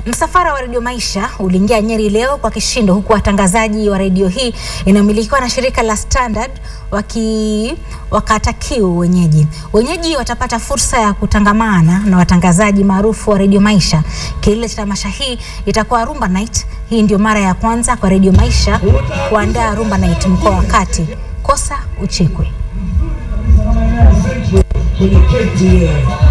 Msafara wa redio Maisha uliingia Nyeri leo kwa kishindo, huku watangazaji wa redio hii inayomilikiwa na shirika la Standard waki wakata kiu wenyeji. Wenyeji watapata fursa ya kutangamana na watangazaji maarufu wa redio Maisha. Kilele cha tamasha hii itakuwa Rumba Night. Hii ndio mara ya kwanza kwa redio Maisha kuandaa Rumba Night mkoa wa Kati. Kosa uchekwe. kwenye keti